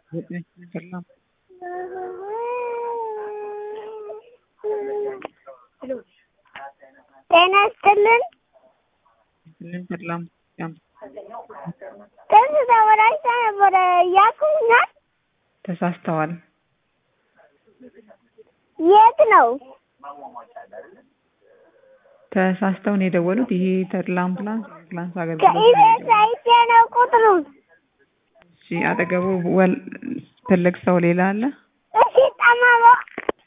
ሰላም ጤና ይስጥልን። ስልን ሰላም ያም ጥርስ ተበላሽቶ ነበረ ያቁኛል። ተሳስተዋል። የት ነው? ተሳስተው ነው የደወሉት። ይሄ ተድላ አምቡላንስ አምቡላንስ አገልግሎት ነው ከኢቢኤስ የደወሉት። አይቼ ነው ቁጥሩን። እሺ፣ አጠገቡ ወል ትልቅ ሰው ሌላ አለ?